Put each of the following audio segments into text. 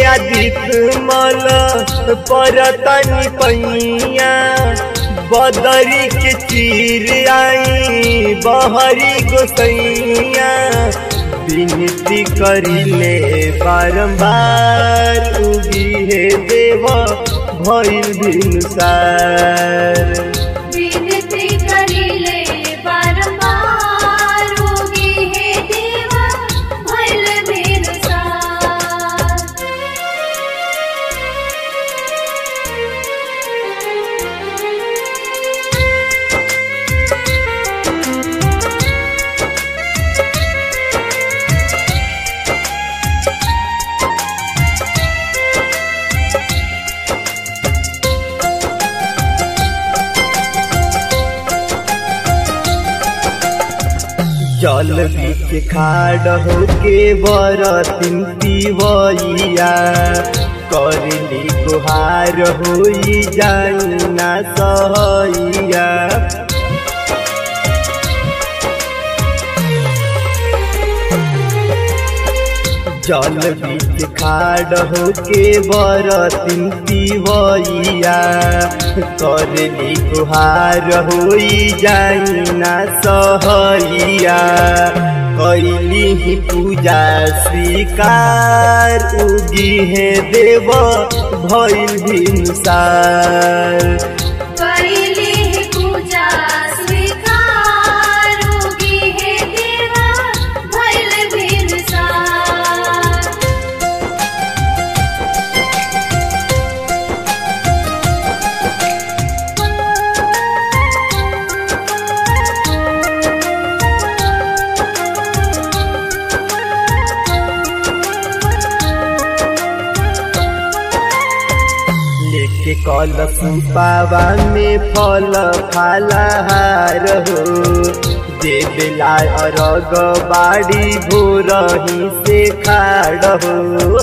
आदित मल परतनी पैया बदरी के चीर आई बहरी गोसैया विनती करिले बारंबार उगी हे देव भइल भिनुसार विनती करिले बारंबार होगी हे देवा भइल बिरसार जल बीच खाड़ होके बरतिन पिवैया करली गुहार होई जाई ना सहैया जल बीच खाड़ होके बरतिन पिवैया करली गुहार होई जाई ना सहैया कैली ही पूजा स्वीकार उगी है देव भइल भिनसार करिले हे पूजा स्वीकार होगी हे देवा भइल बिरसार लेके कल पावा में फल फलहार हो देवेला अरग बाड़ी भोरही से खाड़ हो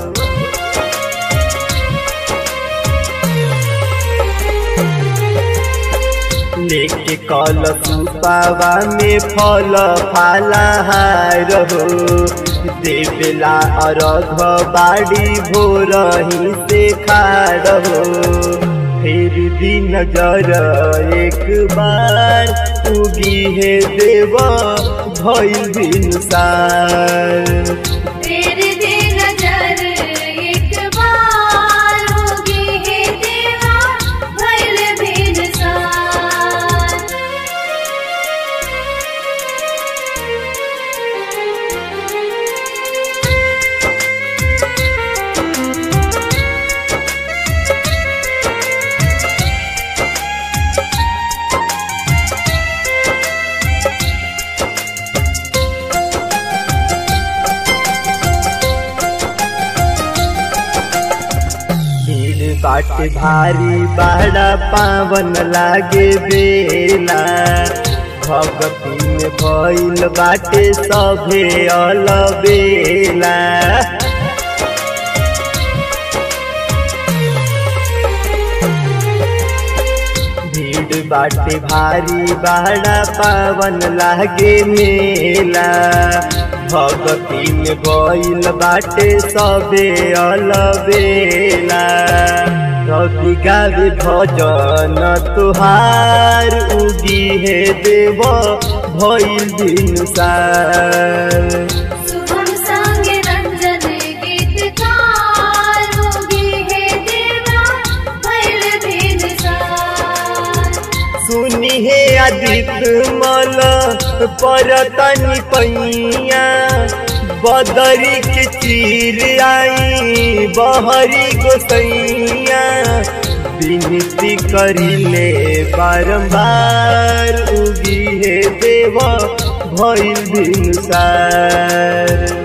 लेके कल पावा में फल फलहार हो देवेला अरघ बाड़ी भोरही से खाड़ हो फिर भी नजर एक बार उगी है देव भइल भिनसार तेरे दे नजर एक बार होगी हे देवा भइल बिरसार भीड़ बाट भारी बाड़ा पावन लागे बेला भगती में भइल बाटे सभे अलबेला भीड़ बाटे भारी बाड़ा पावन लागे मेला भगती में भइल बाटे सबे अलबेला रवि गावे भजन तुहार उगी हे देव भइल भिनसार शुभम संग रंजन गीतकार होगी हे देवा भइल बिरसार सुनी हे आदित मल परतनी पैया बदरी के चीर आई बहरी गोसैया विनती करिले बारंबार उगी हे देव भइल भिनसार